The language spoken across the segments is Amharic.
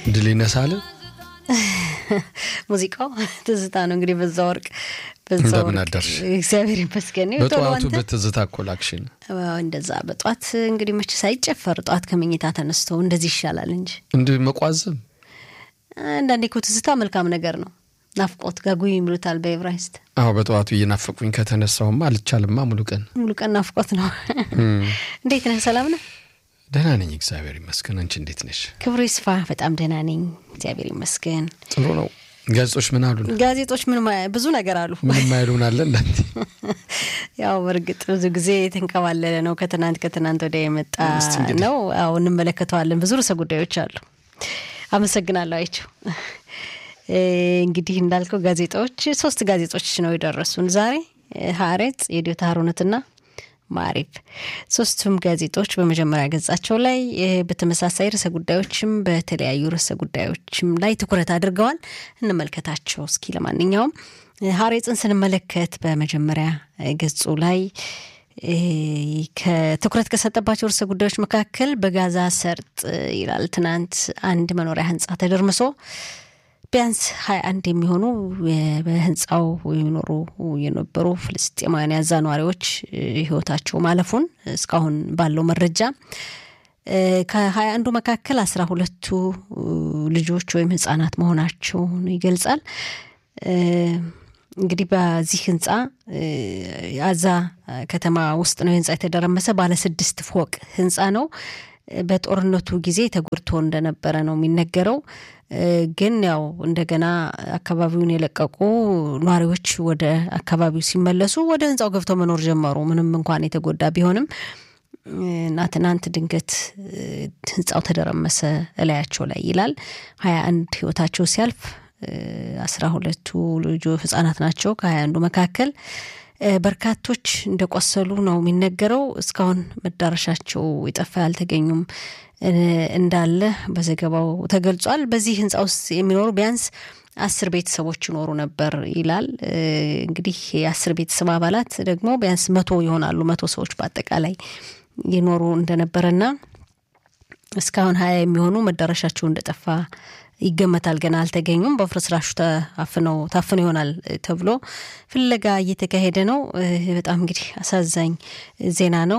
ድል ይነሳል። ሙዚቃው ትዝታ ነው እንግዲህ በዛ ወርቅ እንደምን አደርሽ? እግዚአብሔር ይመስገን። በጠዋቱ በትዝታ ኮላክሽን እንደዛ በጠዋት እንግዲህ መቼ ሳይጨፈር ጠዋት ከመኝታ ተነስተው እንደዚህ ይሻላል እንጂ እንዲህ መቋዘም አንዳንዴ እኮ ትዝታ መልካም ነገር ነው። ናፍቆት ጋጉይ ይምሉታል በኤብራይስጥ። አዎ በጠዋቱ እየናፈቁኝ ከተነሳውማ አልቻልማ። ሙሉ ቀን ሙሉ ቀን ናፍቆት ነው። እንዴት ነህ? ሰላም ነህ? ደህና ነኝ እግዚአብሔር ይመስገን። አንቺ እንዴት ነሽ? ክብሩ ይስፋ። በጣም ደህና ነኝ እግዚአብሔር ይመስገን። ጥሩ ነው። ጋዜጦች ምን አሉ? ጋዜጦች ምን ብዙ ነገር አሉ። ምንም አይሉን አለ እንዳንተ ያው በእርግጥ ብዙ ጊዜ የተንከባለለ ነው። ከትናንት ከትናንት ወዲያ የመጣ ነው። አዎ እንመለከተዋለን። ብዙ ርዕሰ ጉዳዮች አሉ። አመሰግናለሁ አይቸው። እንግዲህ እንዳልከው ጋዜጣዎች ሶስት ጋዜጦች ነው የደረሱን ዛሬ ሀሬጽ፣ የዲዮታ ሀሩነትና ማሪፍ ሶስቱም ጋዜጦች በመጀመሪያ ገጻቸው ላይ በተመሳሳይ ርዕሰ ጉዳዮችም በተለያዩ ርዕሰ ጉዳዮችም ላይ ትኩረት አድርገዋል። እንመልከታቸው እስኪ። ለማንኛውም ሀሬጽን ስንመለከት በመጀመሪያ ገጹ ላይ ከትኩረት ከሰጠባቸው ርዕሰ ጉዳዮች መካከል በጋዛ ሰርጥ ይላል። ትናንት አንድ መኖሪያ ህንፃ ተደርምሶ ቢያንስ ሀያ አንድ የሚሆኑ በህንፃው የሚኖሩ የነበሩ ፍልስጤማውያን ያዛ ነዋሪዎች ህይወታቸው ማለፉን እስካሁን ባለው መረጃ ከሀያ አንዱ መካከል አስራ ሁለቱ ልጆች ወይም ህጻናት መሆናቸውን ይገልጻል። እንግዲህ በዚህ ህንፃ አዛ ከተማ ውስጥ ነው ህንፃ የተደረመሰ ባለ ስድስት ፎቅ ህንፃ ነው። በጦርነቱ ጊዜ ተጎድቶ እንደነበረ ነው የሚነገረው። ግን ያው እንደገና አካባቢውን የለቀቁ ነዋሪዎች ወደ አካባቢው ሲመለሱ ወደ ህንፃው ገብተው መኖር ጀመሩ። ምንም እንኳን የተጎዳ ቢሆንም እና ትናንት ድንገት ህንፃው ተደረመሰ እላያቸው ላይ ይላል። ሀያ አንድ ህይወታቸው ሲያልፍ አስራ ሁለቱ ልጆ ህጻናት ናቸው። ከሀያ አንዱ መካከል በርካቶች እንደቆሰሉ ነው የሚነገረው። እስካሁን መዳረሻቸው የጠፋ ያልተገኙም እንዳለ በዘገባው ተገልጿል። በዚህ ህንፃ ውስጥ የሚኖሩ ቢያንስ አስር ቤተሰቦች ይኖሩ ነበር ይላል። እንግዲህ የአስር ቤተሰብ አባላት ደግሞ ቢያንስ መቶ ይሆናሉ። መቶ ሰዎች በአጠቃላይ ይኖሩ እንደነበረና እስካሁን ሀያ የሚሆኑ መዳረሻቸው እንደጠፋ ይገመታል። ገና አልተገኙም። በፍርስራሹ ታፍነው ታፍነው ይሆናል ተብሎ ፍለጋ እየተካሄደ ነው። በጣም እንግዲህ አሳዛኝ ዜና ነው።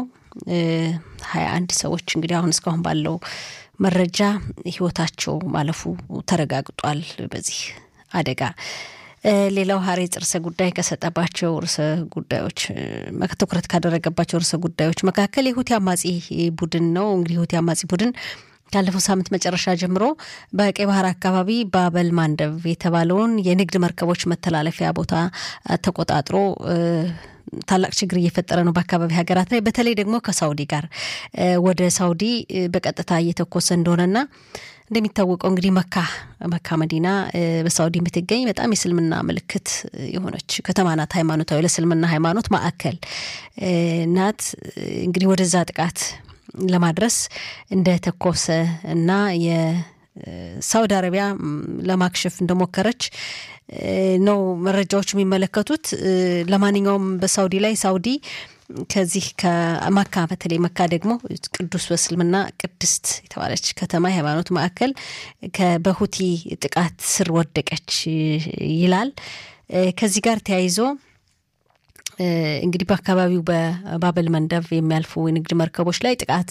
ሀያ አንድ ሰዎች እንግዲህ አሁን እስካሁን ባለው መረጃ ህይወታቸው ማለፉ ተረጋግጧል በዚህ አደጋ። ሌላው ሀሬጽ ርዕሰ ጉዳይ ከሰጠባቸው ርዕሰ ጉዳዮች ትኩረት ካደረገባቸው ርዕሰ ጉዳዮች መካከል የሁቲ አማጺ ቡድን ነው። እንግዲህ የሁቲ አማጺ ቡድን ካለፈው ሳምንት መጨረሻ ጀምሮ በቀይ ባህር አካባቢ ባበል ማንደብ የተባለውን የንግድ መርከቦች መተላለፊያ ቦታ ተቆጣጥሮ ታላቅ ችግር እየፈጠረ ነው በአካባቢ ሀገራት ላይ በተለይ ደግሞ ከሳውዲ ጋር ወደ ሳውዲ በቀጥታ እየተኮሰ እንደሆነና እንደሚታወቀው እንግዲህ መካ መካ መዲና በሳውዲ የምትገኝ በጣም የስልምና ምልክት የሆነች ከተማ ናት። ሃይማኖታዊ ለስልምና ሃይማኖት ማዕከል ናት። እንግዲህ ወደዛ ጥቃት ለማድረስ እንደተኮሰ እና የሳውዲ አረቢያ ለማክሸፍ እንደሞከረች ነው መረጃዎች የሚመለከቱት። ለማንኛውም በሳውዲ ላይ ሳውዲ ከዚህ ከመካ በተለይ መካ ደግሞ ቅዱስ በእስልምና ቅድስት የተባለች ከተማ የሃይማኖት ማዕከል በሁቲ ጥቃት ስር ወደቀች ይላል። ከዚህ ጋር ተያይዞ እንግዲህ በአካባቢው በባበል መንደብ የሚያልፉ የንግድ መርከቦች ላይ ጥቃት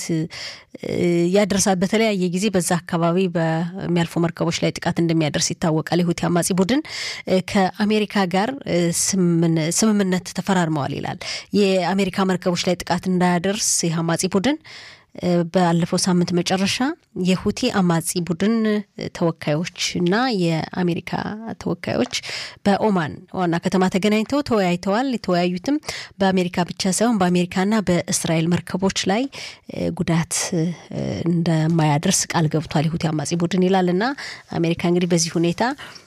ያደርሳል። በተለያየ ጊዜ በዛ አካባቢ በሚያልፉ መርከቦች ላይ ጥቃት እንደሚያደርስ ይታወቃል። የሁቲ አማጺ ቡድን ከአሜሪካ ጋር ስምምነት ተፈራርመዋል ይላል። የአሜሪካ መርከቦች ላይ ጥቃት እንዳያደርስ ይህ አማጺ ቡድን ባለፈው ሳምንት መጨረሻ የሁቲ አማጺ ቡድን ተወካዮች እና የአሜሪካ ተወካዮች በኦማን ዋና ከተማ ተገናኝተው ተወያይተዋል። የተወያዩትም በአሜሪካ ብቻ ሳይሆን በአሜሪካና በእስራኤል መርከቦች ላይ ጉዳት እንደማያደርስ ቃል ገብቷል የሁቲ አማጺ ቡድን ይላል እና አሜሪካ እንግዲህ በዚህ ሁኔታ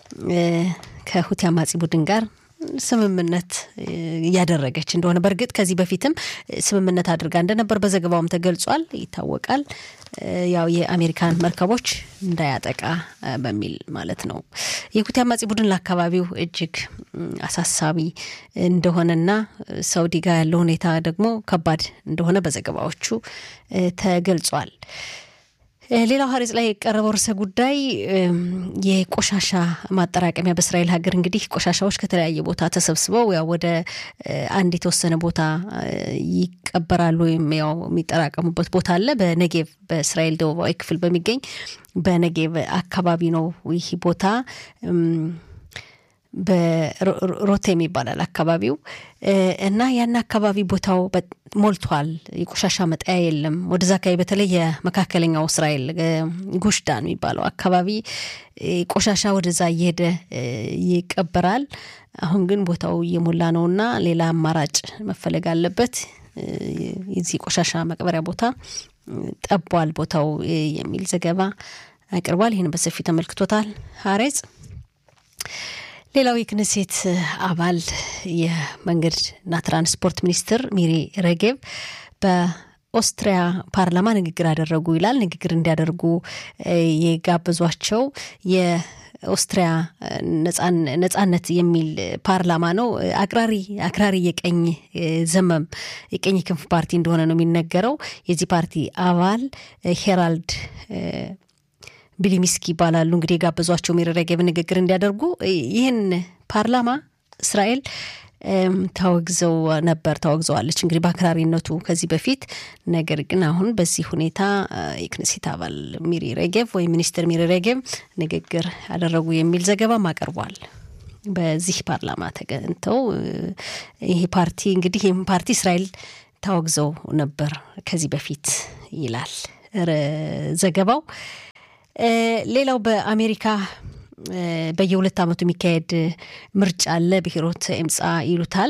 ከሁቲ አማጺ ቡድን ጋር ስምምነት እያደረገች እንደሆነ በእርግጥ ከዚህ በፊትም ስምምነት አድርጋ እንደነበር በዘገባውም ተገልጿል፣ ይታወቃል። ያው የአሜሪካን መርከቦች እንዳያጠቃ በሚል ማለት ነው። የሁቲ አማጺ ቡድን ለአካባቢው እጅግ አሳሳቢ እንደሆነና ሳውዲ ጋር ያለው ሁኔታ ደግሞ ከባድ እንደሆነ በዘገባዎቹ ተገልጿል። ሌላው ሀሬጽ ላይ የቀረበው ርዕሰ ጉዳይ የቆሻሻ ማጠራቀሚያ በእስራኤል ሀገር እንግዲህ ቆሻሻዎች ከተለያየ ቦታ ተሰብስበው ያው ወደ አንድ የተወሰነ ቦታ ይቀበራሉ ወይም ያው የሚጠራቀሙበት ቦታ አለ። በነጌቭ በእስራኤል ደቡባዊ ክፍል በሚገኝ በነጌቭ አካባቢ ነው ይህ ቦታ በሮቴም ይባላል አካባቢው እና ያን አካባቢ ቦታው ሞልቷል። የቆሻሻ መጣያ የለም። ወደዛ አካባቢ በተለይ የመካከለኛው እስራኤል ጉሽዳን የሚባለው አካባቢ ቆሻሻ ወደዛ እየሄደ ይቀበራል። አሁን ግን ቦታው እየሞላ ነው እና ሌላ አማራጭ መፈለግ አለበት። የዚህ ቆሻሻ መቅበሪያ ቦታ ጠቧል ቦታው የሚል ዘገባ አቅርቧል። ይህን በሰፊ ተመልክቶታል ሀሬጽ ሌላው የክነሴት አባል የመንገድና ትራንስፖርት ሚኒስትር ሚሪ ሬጌቭ በኦስትሪያ ፓርላማ ንግግር አደረጉ ይላል። ንግግር እንዲያደርጉ የጋበዟቸው የኦስትሪያ ነጻነት የሚል ፓርላማ ነው። አክራሪ አክራሪ የቀኝ ዘመም የቀኝ ክንፍ ፓርቲ እንደሆነ ነው የሚነገረው። የዚህ ፓርቲ አባል ሄራልድ ቢሊሚስኪ ይባላሉ። እንግዲህ የጋበዟቸው ሚሪ ሬጌቭ ንግግር እንዲያደርጉ ይህን ፓርላማ እስራኤል ታወግዘው ነበር ታወግዘዋለች እንግዲህ በአክራሪነቱ ከዚህ በፊት ነገር ግን አሁን በዚህ ሁኔታ የክነሴት አባል ሚሪ ሬጌቭ ወይም ሚኒስትር ሚሪ ሬጌቭ ንግግር አደረጉ የሚል ዘገባም አቀርቧል። በዚህ ፓርላማ ተገኝተው ይህ ፓርቲ እንግዲህ ይህም ፓርቲ እስራኤል ታወግዘው ነበር ከዚህ በፊት ይላል ዘገባው። ሌላው በአሜሪካ በየሁለት ዓመቱ የሚካሄድ ምርጫ አለ። ብሔሮት ኤምፃ ይሉታል።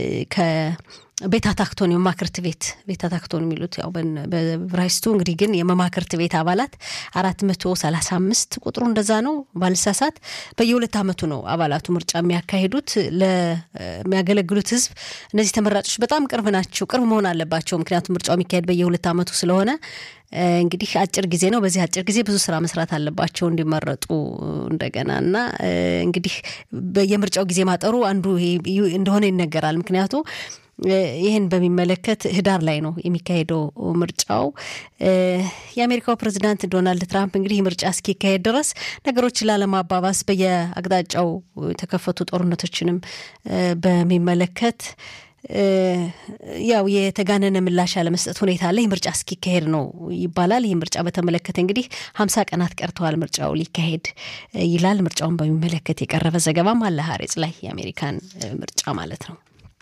ከቤት አታክቶን የመማክርት ቤት ቤት አታክቶን የሚሉት ያው በብራይስቱ እንግዲህ ግን የመማክርት ቤት አባላት አራት መቶ ሰላሳ አምስት ቁጥሩ እንደዛ ነው ባልሳሳት። በየሁለት ዓመቱ ነው አባላቱ ምርጫ የሚያካሂዱት። ለሚያገለግሉት ሕዝብ እነዚህ ተመራጮች በጣም ቅርብ ናቸው፣ ቅርብ መሆን አለባቸው። ምክንያቱም ምርጫው የሚካሄድ በየሁለት ዓመቱ ስለሆነ እንግዲህ አጭር ጊዜ ነው። በዚህ አጭር ጊዜ ብዙ ስራ መስራት አለባቸው እንዲመረጡ እንደገና እና እንግዲህ የምርጫው ጊዜ ማጠሩ አንዱ እንደሆነ ይነገራል። ምክንያቱ ይህን በሚመለከት ህዳር ላይ ነው የሚካሄደው ምርጫው። የአሜሪካው ፕሬዚዳንት ዶናልድ ትራምፕ እንግዲህ ምርጫ እስኪካሄድ ድረስ ነገሮችን ላለማባባስ በየአቅጣጫው የተከፈቱ ጦርነቶችንም በሚመለከት ያው የተጋነነ ምላሽ ያለመስጠት ሁኔታ አለ። ይህ ምርጫ እስኪካሄድ ነው ይባላል። ይህ ምርጫ በተመለከተ እንግዲህ ሀምሳ ቀናት ቀርተዋል ምርጫው ሊካሄድ ይላል። ምርጫውን በሚመለከት የቀረበ ዘገባም አለ ሀሬጽ ላይ የአሜሪካን ምርጫ ማለት ነው።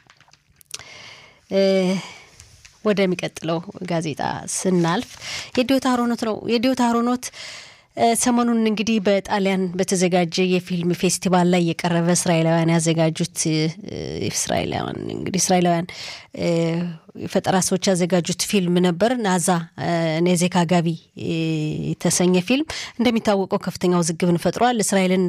ወደሚቀጥለው ጋዜጣ ስናልፍ የዲዮታ ሀሮኖት ነው። የዲዮታ ሀሮኖት ሰሞኑን እንግዲህ በጣሊያን በተዘጋጀ የፊልም ፌስቲቫል ላይ የቀረበ እስራኤላውያን ያዘጋጁት እስራኤላውያን እንግዲህ እስራኤላውያን የፈጠራ ሰዎች ያዘጋጁት ፊልም ነበር። ናዛ ኔዜካ ጋቢ የተሰኘ ፊልም እንደሚታወቀው ከፍተኛ ውዝግብን ፈጥሯል። እስራኤልን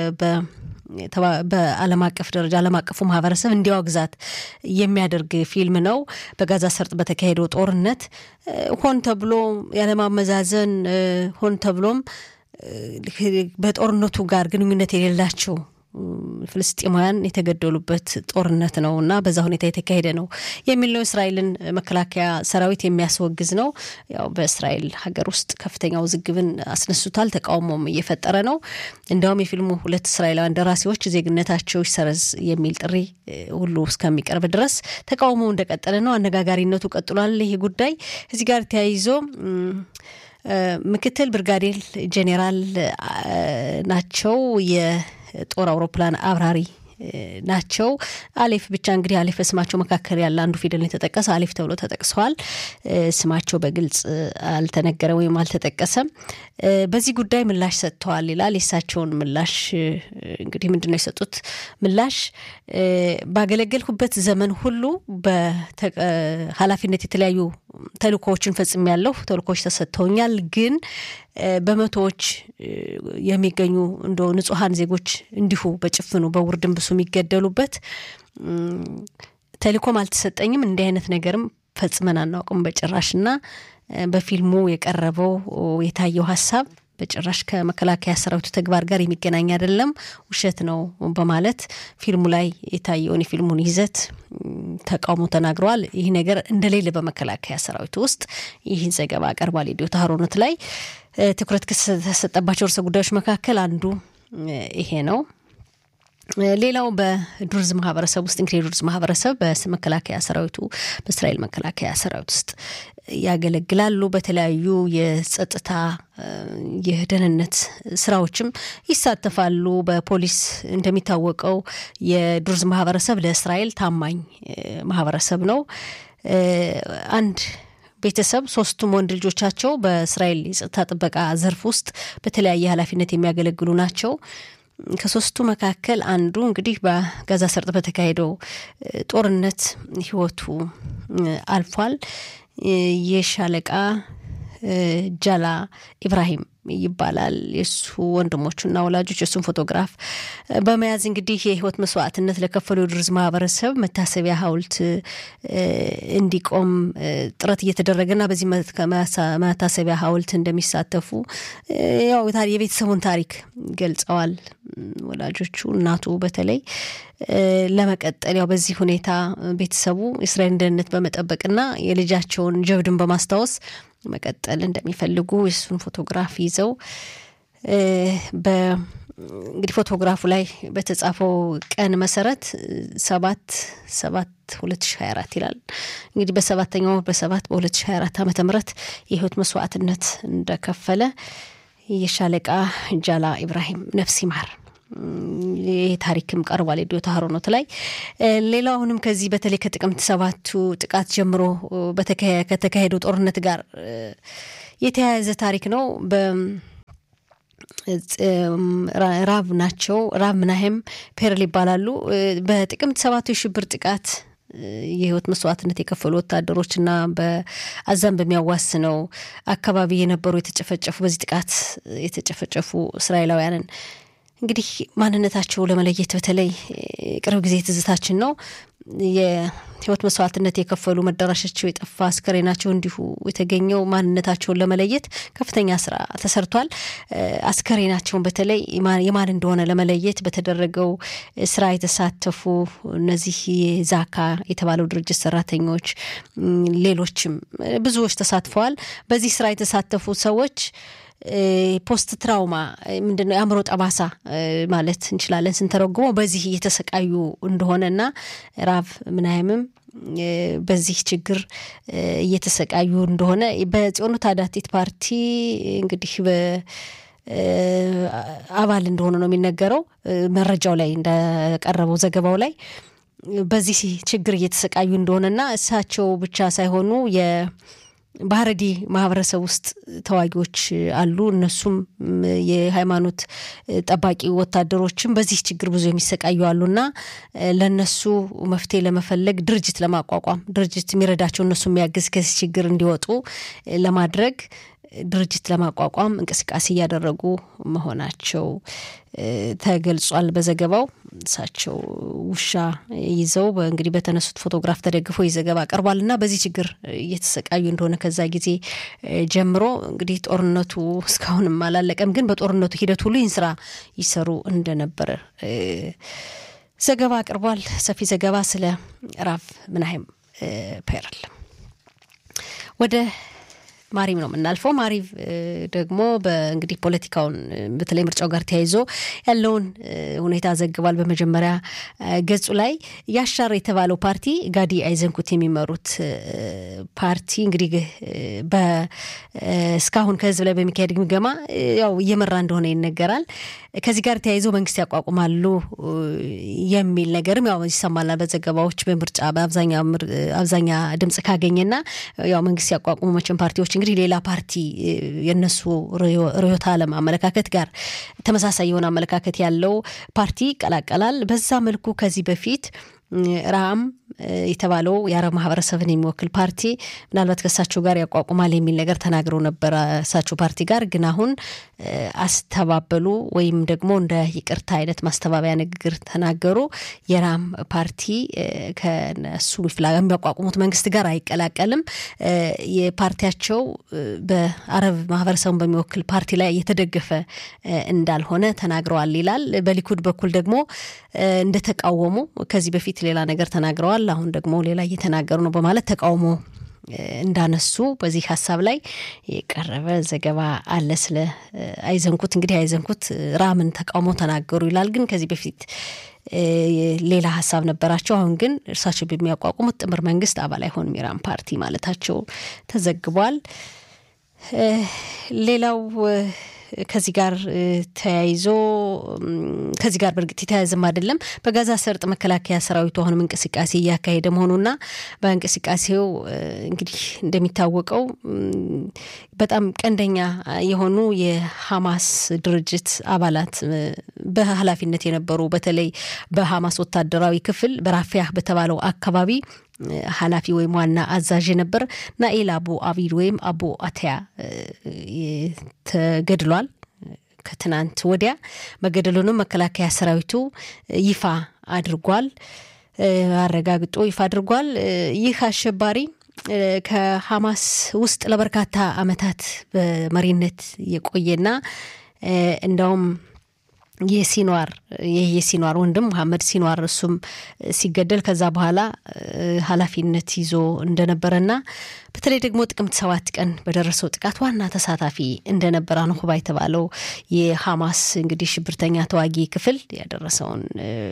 በዓለም አቀፍ ደረጃ ዓለም አቀፉ ማህበረሰብ እንዲያወግዛት የሚያደርግ ፊልም ነው። በጋዛ ሰርጥ በተካሄደው ጦርነት ሆን ተብሎ ያለማመዛዘን ሆን ተብሎም በጦርነቱ ጋር ግንኙነት የሌላቸው ፍልስጤማውያን የተገደሉበት ጦርነት ነው እና በዛ ሁኔታ የተካሄደ ነው የሚል ነው። እስራኤልን መከላከያ ሰራዊት የሚያስወግዝ ነው። ያው በእስራኤል ሀገር ውስጥ ከፍተኛ ውዝግብን አስነሱታል። ተቃውሞም እየፈጠረ ነው። እንዲያውም የፊልሙ ሁለት እስራኤላውያን ደራሲዎች ዜግነታቸው ይሰረዝ የሚል ጥሪ ሁሉ እስከሚቀርብ ድረስ ተቃውሞ እንደቀጠለ ነው። አነጋጋሪነቱ ቀጥሏል። ይህ ጉዳይ እዚህ ጋር ተያይዞ ምክትል ብርጋዴር ጄኔራል ናቸው ጦር አውሮፕላን አብራሪ ናቸው። አሌፍ ብቻ እንግዲህ አሌፍ በስማቸው መካከል ያለ አንዱ ፊደል የተጠቀሰ አሌፍ ተብሎ ተጠቅሰዋል። ስማቸው በግልጽ አልተነገረ ወይም አልተጠቀሰም። በዚህ ጉዳይ ምላሽ ሰጥተዋል ይላል። የእሳቸውን ምላሽ እንግዲህ ምንድን ነው የሰጡት ምላሽ? ባገለገልኩበት ዘመን ሁሉ በኃላፊነት የተለያዩ ተልእኮዎችን ፈጽሜያለሁ። ተልእኮዎች ተሰጥተውኛል ግን በመቶዎች የሚገኙ እንደ ንጹሐን ዜጎች እንዲሁ በጭፍኑ በውርድንብሱ የሚገደሉበት ተልእኮም አልተሰጠኝም። እንዲህ አይነት ነገርም ፈጽመን አናውቅም በጭራሽ እና በፊልሙ የቀረበው የታየው ሀሳብ በጭራሽ ከመከላከያ ሰራዊቱ ተግባር ጋር የሚገናኝ አይደለም፣ ውሸት ነው በማለት ፊልሙ ላይ የታየውን የፊልሙን ይዘት ተቃውሞ ተናግረዋል። ይህ ነገር እንደሌለ በመከላከያ ሰራዊቱ ውስጥ ይህን ዘገባ አቀርቧል። የዲዮታ ሀሮነት ላይ ትኩረት ከተሰጠባቸው ርዕሰ ጉዳዮች መካከል አንዱ ይሄ ነው። ሌላው በዱርዝ ማህበረሰብ ውስጥ እንግዲህ የዱርዝ ማህበረሰብ በመከላከያ ሰራዊቱ በእስራኤል መከላከያ ሰራዊት ውስጥ ያገለግላሉ። በተለያዩ የጸጥታ የደህንነት ስራዎችም ይሳተፋሉ። በፖሊስ እንደሚታወቀው የዱርዝ ማህበረሰብ ለእስራኤል ታማኝ ማህበረሰብ ነው። አንድ ቤተሰብ ሶስቱም ወንድ ልጆቻቸው በእስራኤል የጸጥታ ጥበቃ ዘርፍ ውስጥ በተለያየ ኃላፊነት የሚያገለግሉ ናቸው። ከሶስቱ መካከል አንዱ እንግዲህ በጋዛ ሰርጥ በተካሄደው ጦርነት ህይወቱ አልፏል። የሻለቃ ጃላ ኢብራሂም ይባላል። የእሱ ወንድሞቹና ወላጆች የእሱን ፎቶግራፍ በመያዝ እንግዲህ የህይወት መስዋዕትነት ለከፈሉ የዱርዝ ማህበረሰብ መታሰቢያ ሐውልት እንዲቆም ጥረት እየተደረገና በዚህ መታሰቢያ ሐውልት እንደሚሳተፉ ያው የቤተሰቡን ታሪክ ገልጸዋል። ወላጆቹ እናቱ በተለይ ለመቀጠል ያው በዚህ ሁኔታ ቤተሰቡ የእስራኤልን ደህንነት በመጠበቅና የልጃቸውን ጀብድን በማስታወስ መቀጠል እንደሚፈልጉ የእሱን ፎቶግራፍ ይዘው እንግዲህ ፎቶግራፉ ላይ በተጻፈው ቀን መሰረት ሰባት ሰባት ሁለት ሺ ሀያ አራት ይላል። እንግዲህ በሰባተኛው በሰባት በሁለት ሺ ሀያ አራት ዓመተ ምህረት የህይወት መስዋዕትነት እንደከፈለ የሻለቃ ጃላ ኢብራሂም ነፍስ ይማር ይህ ታሪክም ቀርቧል የዲዮታ ሀሮኖት ላይ። ሌላው አሁንም ከዚህ በተለይ ከጥቅምት ሰባቱ ጥቃት ጀምሮ ከተካሄደው ጦርነት ጋር የተያያዘ ታሪክ ነው። ራብ ናቸው። ራብ ምናሄም ፔርል ይባላሉ። በጥቅምት ሰባቱ የሽብር ጥቃት የህይወት መስዋዕትነት የከፈሉ ወታደሮችና በአዛም በሚያዋስነው አካባቢ የነበሩ የተጨፈጨፉ በዚህ ጥቃት የተጨፈጨፉ እስራኤላውያንን እንግዲህ ማንነታቸው ለመለየት በተለይ ቅርብ ጊዜ ትዝታችን ነው። የህይወት መስዋዕትነት የከፈሉ መዳረሻቸው የጠፋ አስከሬናቸው እንዲሁ የተገኘው ማንነታቸውን ለመለየት ከፍተኛ ስራ ተሰርቷል። አስከሬናቸውን በተለይ የማን እንደሆነ ለመለየት በተደረገው ስራ የተሳተፉ እነዚህ የዛካ የተባለው ድርጅት ሰራተኞች፣ ሌሎችም ብዙዎች ተሳትፈዋል። በዚህ ስራ የተሳተፉ ሰዎች ፖስት ትራውማ ምንድነው የአእምሮ ጠባሳ ማለት እንችላለን ስንተረጉመው በዚህ እየተሰቃዩ እንደሆነና ራብ ምናይምም በዚህ ችግር እየተሰቃዩ እንደሆነ በጽዮኑ ታዳቲት ፓርቲ እንግዲህ አባል እንደሆነ ነው የሚነገረው መረጃው ላይ እንደቀረበው ዘገባው ላይ በዚህ ችግር እየተሰቃዩ እንደሆነና እሳቸው ብቻ ሳይሆኑ ባህረዲ ማህበረሰብ ውስጥ ተዋጊዎች አሉ። እነሱም የሃይማኖት ጠባቂ ወታደሮችም በዚህ ችግር ብዙ የሚሰቃዩ አሉና ለነሱ መፍትሄ ለመፈለግ ድርጅት ለማቋቋም ድርጅት የሚረዳቸው እነሱ የሚያግዝ ከዚህ ችግር እንዲወጡ ለማድረግ ድርጅት ለማቋቋም እንቅስቃሴ እያደረጉ መሆናቸው ተገልጿል በዘገባው። እሳቸው ውሻ ይዘው እንግዲህ በተነሱት ፎቶግራፍ ተደግፎ ይህ ዘገባ ቀርቧል እና በዚህ ችግር እየተሰቃዩ እንደሆነ ከዛ ጊዜ ጀምሮ እንግዲህ ጦርነቱ እስካሁንም አላለቀም፣ ግን በጦርነቱ ሂደት ሁሉ ይህን ስራ ይሰሩ እንደነበረ ዘገባ አቅርቧል። ሰፊ ዘገባ ስለ ራቭ ምናሄም ፔርል ወደ ማሪቭ ነው የምናልፈው። ማሪቭ ደግሞ በእንግዲህ ፖለቲካውን በተለይ ምርጫው ጋር ተያይዞ ያለውን ሁኔታ ዘግቧል። በመጀመሪያ ገጹ ላይ ያሻር የተባለው ፓርቲ ጋዲ አይዘንኩት የሚመሩት ፓርቲ እንግዲህ እስካሁን ከህዝብ ላይ በሚካሄድ ግምገማ ያው እየመራ እንደሆነ ይነገራል። ከዚህ ጋር ተያይዞ መንግስት ያቋቁማሉ የሚል ነገርም ያው ይሰማል በዘገባዎች በምርጫ በአብዛኛ ድምጽ ካገኘና ያው መንግስት ያቋቁሙ መቼም ፓርቲዎች እንግዲህ ሌላ ፓርቲ የነሱ ርዕዮተ ዓለም አመለካከት ጋር ተመሳሳይ የሆነ አመለካከት ያለው ፓርቲ ይቀላቀላል። በዛ መልኩ ከዚህ በፊት ራም የተባለው የአረብ ማህበረሰብን የሚወክል ፓርቲ ምናልባት ከእሳቸው ጋር ያቋቁማል የሚል ነገር ተናግረው ነበረ። እሳቸው ፓርቲ ጋር ግን አሁን አስተባበሉ ወይም ደግሞ እንደ ይቅርታ አይነት ማስተባበያ ንግግር ተናገሩ። የራም ፓርቲ ከነሱ የሚያቋቁሙት መንግስት ጋር አይቀላቀልም። የፓርቲያቸው በአረብ ማህበረሰቡን በሚወክል ፓርቲ ላይ እየተደገፈ እንዳልሆነ ተናግረዋል ይላል። በሊኩድ በኩል ደግሞ እንደተቃወሙ ከዚህ በፊት ሌላ ነገር ተናግረዋል። አሁን ደግሞ ሌላ እየተናገሩ ነው በማለት ተቃውሞ እንዳነሱ በዚህ ሀሳብ ላይ የቀረበ ዘገባ አለ። ስለ አይዘንኩት እንግዲህ አይዘንኩት ራምን ተቃውሞ ተናገሩ ይላል። ግን ከዚህ በፊት ሌላ ሀሳብ ነበራቸው። አሁን ግን እርሳቸው በሚያቋቁሙት ጥምር መንግስት አባል አይሆንም የራም ፓርቲ ማለታቸው ተዘግቧል። ሌላው ከዚህ ጋር ተያይዞ ከዚህ ጋር በእርግጥ የተያያዘም አይደለም። በጋዛ ሰርጥ መከላከያ ሰራዊቱ አሁንም እንቅስቃሴ እያካሄደ መሆኑና በእንቅስቃሴው እንግዲህ እንደሚታወቀው በጣም ቀንደኛ የሆኑ የሐማስ ድርጅት አባላት በኃላፊነት የነበሩ በተለይ በሐማስ ወታደራዊ ክፍል በራፊያህ በተባለው አካባቢ ኃላፊ ወይም ዋና አዛዥ ነበር ናኤል አቡ አቢድ ወይም አቡ አተያ ተገድሏል። ከትናንት ወዲያ መገደሉንም መከላከያ ሰራዊቱ ይፋ አድርጓል፣ አረጋግጦ ይፋ አድርጓል። ይህ አሸባሪ ከሐማስ ውስጥ ለበርካታ ዓመታት በመሪነት የቆየና እንደውም የሲኗር ይህ የሲኗር ወንድም መሐመድ ሲኗር እሱም ሲገደል ከዛ በኋላ ኃላፊነት ይዞ እንደነበረና በተለይ ደግሞ ጥቅምት ሰባት ቀን በደረሰው ጥቃት ዋና ተሳታፊ እንደነበረ አኑሁባ የተባለው የሐማስ እንግዲህ ሽብርተኛ ተዋጊ ክፍል ያደረሰውን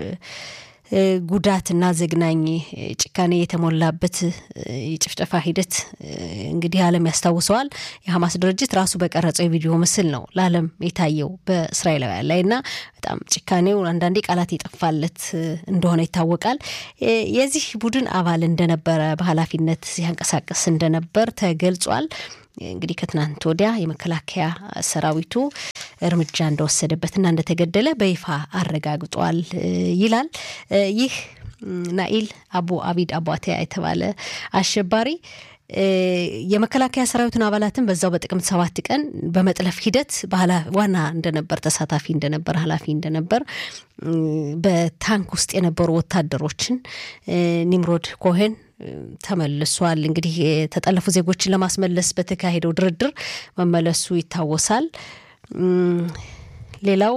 ጉዳትና ዘግናኝ ጭካኔ የተሞላበት የጭፍጨፋ ሂደት እንግዲህ ዓለም ያስታውሰዋል። የሐማስ ድርጅት ራሱ በቀረጸው የቪዲዮ ምስል ነው ለዓለም የታየው በእስራኤላውያን ላይ እና በጣም ጭካኔው አንዳንዴ ቃላት የጠፋለት እንደሆነ ይታወቃል። የዚህ ቡድን አባል እንደነበረ በኃላፊነት ሲያንቀሳቀስ እንደነበር ተገልጿል። እንግዲህ ከትናንት ወዲያ የመከላከያ ሰራዊቱ እርምጃ እንደወሰደበትና እንደተገደለ በይፋ አረጋግጧል ይላል። ይህ ናኢል አቡ አቢድ አቧቴያ የተባለ አሸባሪ የመከላከያ ሰራዊቱን አባላትን በዛው በጥቅምት ሰባት ቀን በመጥለፍ ሂደት ዋና እንደነበር ተሳታፊ እንደነበር ኃላፊ እንደነበር በታንክ ውስጥ የነበሩ ወታደሮችን ኒምሮድ ኮሄን ተመልሷል። እንግዲህ የተጠለፉ ዜጎችን ለማስመለስ በተካሄደው ድርድር መመለሱ ይታወሳል። ሌላው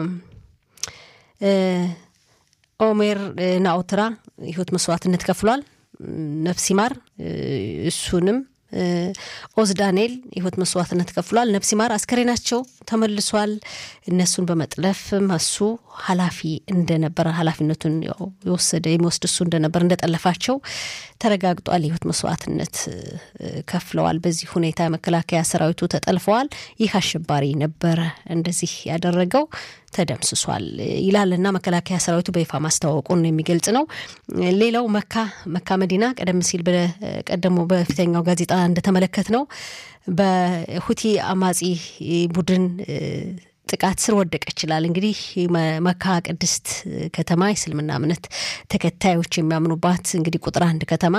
ኦሜር ናኦትራ ህይወት መስዋዕትነት ከፍሏል። ነፍስ ይማር እሱንም ኦዝ ዳንኤል የህይወት መስዋዕትነት ከፍሏል። ነፍስ ይማር አስከሬናቸው ተመልሷል። እነሱን በመጥለፍም እሱ ኃላፊ እንደነበረ ኃላፊነቱን የወሰደ የሚወስድ እሱ እንደነበር እንደጠለፋቸው ተረጋግጧል። የህይወት መስዋዕትነት ከፍለዋል። በዚህ ሁኔታ የመከላከያ ሰራዊቱ ተጠልፈዋል። ይህ አሸባሪ ነበረ እንደዚህ ያደረገው ተደምስሷል ይላልና መከላከያ ሰራዊቱ በይፋ ማስታወቁን የሚገልጽ ነው። ሌላው መካ መካ መዲና ቀደም ሲል በቀደሞ በፊተኛው ጋዜጣ እንደተመለከት ነው በሁቲ አማጺ ቡድን ጥቃት ስር ወደቀ ይችላል። እንግዲህ መካ ቅድስት ከተማ የእስልምና እምነት ተከታዮች የሚያምኑባት እንግዲህ ቁጥር አንድ ከተማ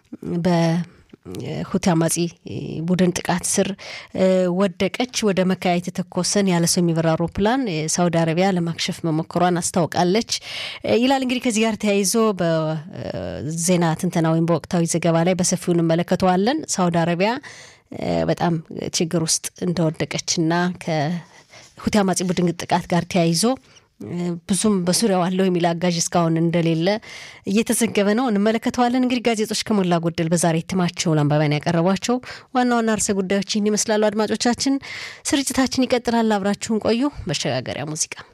በሁቲ አማጺ ቡድን ጥቃት ስር ወደቀች። ወደ መካ የተተኮሰን ያለ ሰው የሚበራ አውሮፕላን ሳውዲ አረቢያ ለማክሸፍ መሞከሯን አስታውቃለች ይላል። እንግዲህ ከዚህ ጋር ተያይዞ በዜና ትንተና ወይም በወቅታዊ ዘገባ ላይ በሰፊው እንመለከተዋለን። ሳውዲ አረቢያ በጣም ችግር ውስጥ እንደወደቀችና ከሁቲ አማጺ ቡድን ጥቃት ጋር ተያይዞ ብዙም በዙሪያው አለው የሚል አጋዥ እስካሁን እንደሌለ እየተዘገበ ነው። እንመለከተዋለን። እንግዲህ ጋዜጦች ከሞላ ጎደል በዛሬ እትማቸው ለአንባቢያን ያቀረቧቸው ዋና ዋና ርዕሰ ጉዳዮች ይህን ይመስላሉ። አድማጮቻችን፣ ስርጭታችን ይቀጥላል። አብራችሁን ቆዩ። መሸጋገሪያ ሙዚቃ